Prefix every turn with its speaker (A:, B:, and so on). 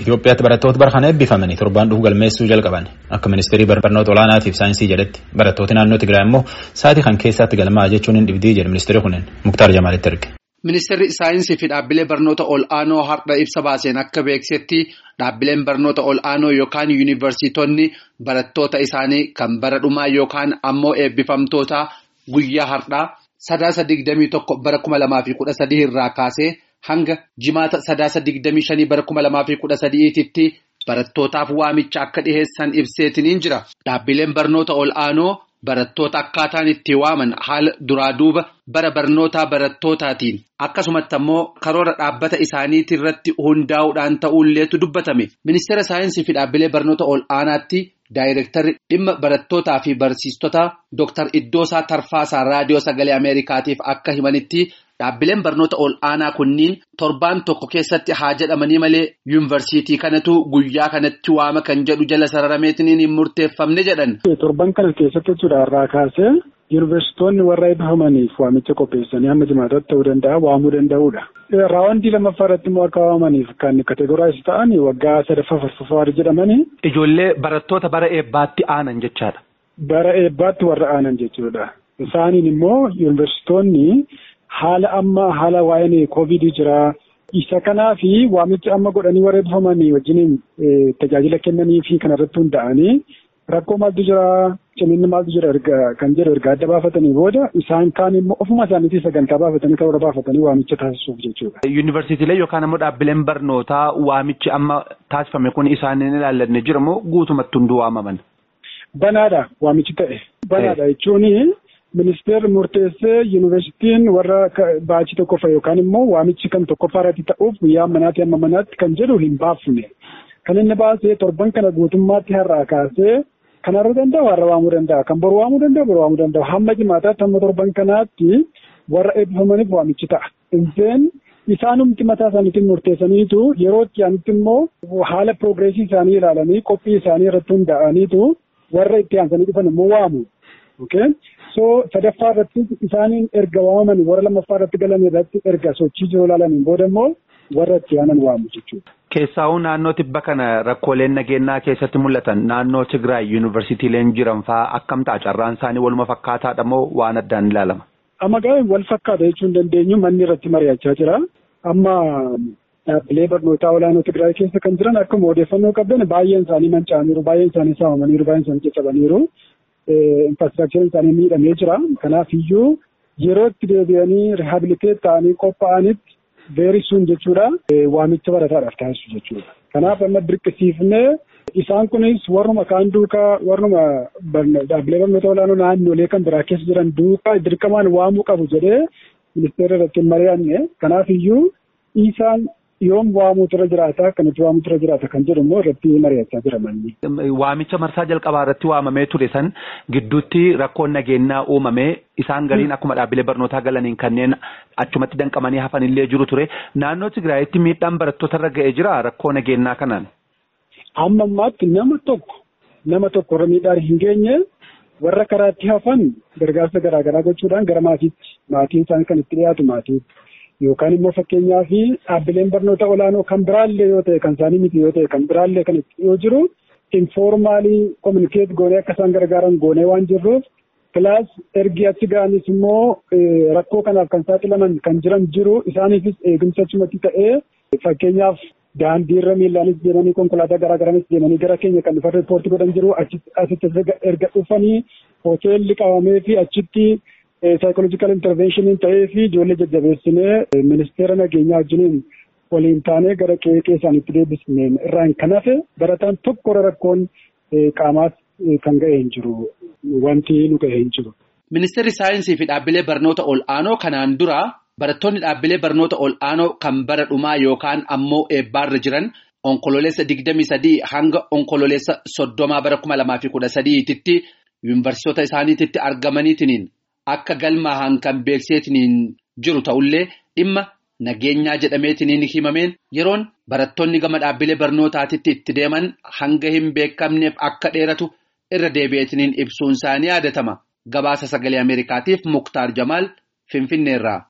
A: Itoophiyaatti barattoota bara kana eebbifamanii torbaan dhufu galmeessuu jalqaban akka ministeerii barnoota olaanaatiif saayinsii jedhetti barattooti naannoo Tigraay immoo sa'aatii kan keessatti galmaa'aa jechuun hin dhibdii jedhu ministeerri kunneen Muktaar Jamaalitti erge.
B: Ministeerri saayinsii fi dhaabbilee barnoota ol'aanoo har'a ibsa baaseen akka beeksetti dhaabbileen barnoota ol'aanoo yookaan yuunivarsiitonni barattoota isaanii kan bara dhumaa yookaan ammoo eebbifamtoota guyyaa har'aa sadaasa digdamii tokko bara kuma lamaa fi kudha sadii irraa kaasee. Hanga jimaata sadaasa digdamii shanii bara kuma lamaa fi kudha sadiititti barattootaaf waamicha akka dhiheessan ibseetiniin jira. Dhaabbileen barnoota ol'aanoo barattoota akkaataan itti waaman haala duraa duuba bara barnootaa barattootatiin akkasumatti ammoo karoora dhaabbata isaaniitii irratti hundaa'uudhaan ta'uulleetu dubbatame. Ministeera saayinsii fi dhaabbilee barnoota ol'aanaatti daayirektarri dhimma barattootaa fi barsiistota Dr. Iddoosaa Tarfaasaa Raadiyoo Sagalee Ameerikaatiif akka himanitti. Dhaabbileen barnoota ol'aanaa kunniin torbaan tokko keessatti haa jedhamanii malee yuunivarsiitii kanatu guyyaa kanatti waama kan jedhu jala sararameetiin hin murteeffamne jedhan.
C: Torban kana keessatti jechuudha irraa kaasee yuunivarsiitonni warra eebbifamaniif waamicha qopheessanii hamma jimaataatti ta'uu danda'a waamuu danda'uudha. Raawwandii lammaffaa irratti immoo akka waamaniif kan kategoraayiz ta'an waggaa sadaffaa farfaffaa jedhamanii.
D: Ijoollee barattoota bara eebbaatti aanan jechaadha.
C: Bara eebbaatti warra aanan jechuudha. Isaaniin immoo yuunivarsiitonni. Haala amma haala waa'een koovidii jira. Isa kanaa fi waamicha amma godhanii warra eebbifamanii wajjiniin tajaajila kennanii fi kanarratti hunda'anii rakkoo maaltu jira ciminni maaltu jira erga kan jedhu erga adda baafatanii booda isaan kaan immoo ofuma isaaniitii sagantaa baafatanii karoora baafatanii waamicha taasisuuf jechuudha.
D: Yuunivarsiitiilee yookaan ammoo dhaabbileen barnootaa waamichi amma taasifame kun isaaniin ilaallanne jira moo guutumatti hunduu waamaman?
C: Banaadha waamichi ta'e. Banaadha jechuun. Ministeerri murteessee yuunivarsiitiin warra baachii tokkoffaa yookaan immoo waamichi kan tokkoffaa irratti ta'uuf guyyaa manaatti hamma manaatti kan jedhu hin baafne. Kan inni baasee torban kana guutummaatti har'aa kaasee kan har'a danda'u har'a waamuu danda'a. Kan boru waamuu danda'u boru waamuu danda'u. Hamma jimaataatti hamma torban kanaatti warra eebbifamaniif waamichi ta'a. Inseen isaanumti mataa isaaniitiin murteessaniitu yeroo itti aanitti immoo haala piroogreesii isaanii ilaalanii qophii isaanii irratti hundaa'aniitu warra itti aansanii dhufan immoo waamu. So sadaffaa irratti isaaniin erga waamaman warra lammaffaa irratti galan irratti erga sochii jiru ilaalaniin booda immoo warra itti aanan waamu jechuudha.
D: Keessaa'uu naannoo tibba kana rakkooleen nageenyaa keessatti mul'atan naannoo Tigraay yuunivarsiitiileen jiran fa'aa akkam ta'a carraan isaanii waluma fakkaataadha moo waan addaan ilaalama?
C: Amma gaafa wal fakkaata jechuun dandeenyu manni irratti mari'achaa jira. Amma dhaabbilee barnootaa olaanoo Tigraay keessa kan jiran akkuma odeeffannoo qabdan baay'een isaanii manca'aniiru, baay'een isaanii saamamaniiru, baay'een isaanii caccabaniiru. Infraastiraakchariin isaanii miidhamee jira. Kanaaf iyyuu yeroo itti deebi'anii riihabiliteet ta'anii qophaa'anitti veerisuun jechuudha. Waamicha barataadhaaf taasisu jechuudha. Kanaaf amma dirqisiifnee isaan kunis warruma kaan duukaa warruma dhaabbilee barnoota olaanoo naannolee kan biraa keessa jiran duukaa dirqamaan waamuu qabu jedhee ministeera irratti hin mari'anne. Kanaaf iyyuu isaan yoom waamuutu irra jiraata kanatti waamuutu irra jiraata kan jedhu immoo irratti mari'achaa jira manni.
D: Waamicha marsaa jalqabaa irratti waamamee ture san gidduutti rakkoon nageenyaa uumamee isaan galiin akkuma dhaabbilee barnootaa galaniin kanneen achumatti danqamanii hafanillee jiru ture naannoo Tigraayitti miidhaan barattoota irra ga'ee jira rakkoo nageenyaa kanaan.
C: Amma ammaatti nama tokko nama tokko irra miidhaan hin geenye warra karaatti hafan gargaarsa garaagaraa gochuudhaan gara maatiitti maatiin isaanii kan itti dhiyaatu maatiitti. Yookaan immoo fakkeenyaa fi dhaabbileen barnoota olaanoo kan biraallee yoo ta'e kan isaanii miti yoo ta'e kan biraallee kan itti yoo jiru informaalii kominikeet goonee akka isaan gargaaran goonee waan jirruuf kilaas ergi achi ga'anis immoo rakkoo kanaaf kan saaxilaman kan jiran jiru isaaniifis eegumsa achumatti ta'ee fakkeenyaaf daandiirra miillaanis deemanii konkolaataa garaagaraanis deemanii gara keenya kan dhufan riippoortii godhan jiru asitti erga dhufanii hoteelli qabamee fi achitti. Saayikoloojikaal intarveeshiniin ta'ee fi ijoollee jajjabeessinee ministeera nageenyaa wajjiniin waliin taanee gara qe'ee isaaniitti deebisneen irraan kan hafe barataan tokko rakkoon qaamaas kan ga'e hin jiru wanti nu ga'e hin jiru.
B: Ministeerri saayinsii fi dhaabbilee barnoota ol'aanoo kanaan dura barattoonni dhaabbilee barnoota ol'aanoo kan bara dhumaa yookaan ammoo eebbaarra jiran onkololeessa digdamii sadii hanga onkololeessa soddomaa bara kuma lamaa fi kudha sadiititti yuunivarsiitota isaaniititti argamaniitiin. Akka galmaa'an kan beekseetiin jiru ta'ullee dhimma nageenyaa jedhameetiin himameen yeroon barattoonni gama dhaabbilee barnootaatitti itti deeman hanga hin beekamneef akka dheeratu irra deebi'eetiin ibsuun isaanii yaadatama. Gabaasa sagalee Ameerikaatiif Muktaar Jamaal Finfinneerraa.